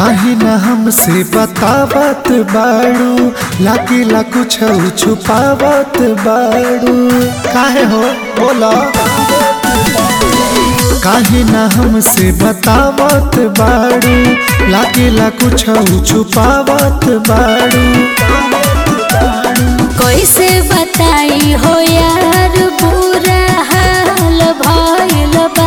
काहे ना हमसे बतावत बाड़ू लागिला कुछ छुपावत बाड़ू काहे हो बोला काहे ना हमसे बतावत बाड़ू लागिला कुछ छुपावत बाड़ू कैसे बताई हो यार बुरा हाल भइल बा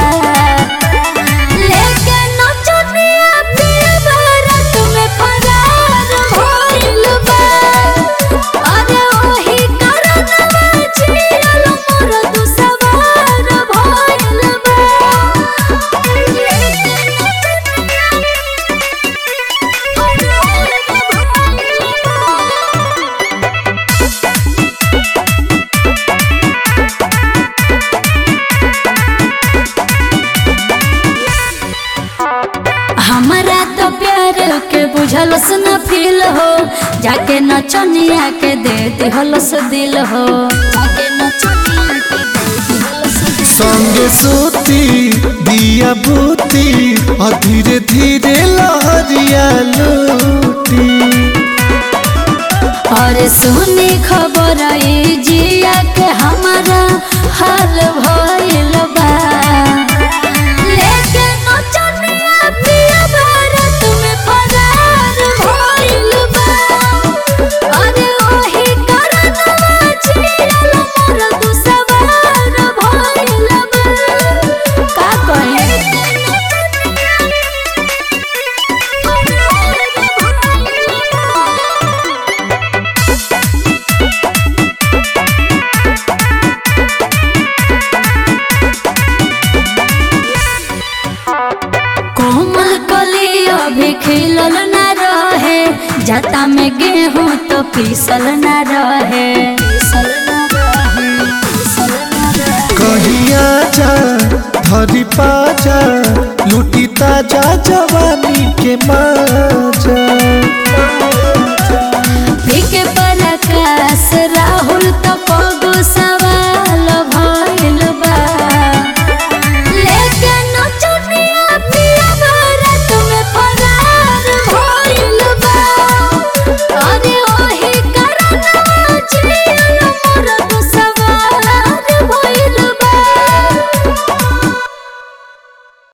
लेके नचनिया पिया भारत में फरार भइल बा अरे ओही कारणवा जियल मोर दुसवार भइल बा हमारा तो प्यार के बुझलस न फील हो जाके नचनिया के दे दिहलस दिल हो जाके नचनिया के दे दिहलस दिल संगे सोती दिया बूती और धीरे धीरे लहरिया लूटी और सुनी खबर ई जिया के हमारा हाल भइल बा लेके नचनिया पिया भारत में फरार भइल बा अरे ओही कारणवा जियल मोर दुसवार भइल बा का कहे कोमल कली अभी खिलल न रहे जता में गेहूं तो पीसल न रहे पीसल न रहे पीसल न रहे कहिया जा धरी पाजा लूटी ताजा जवानी के माजा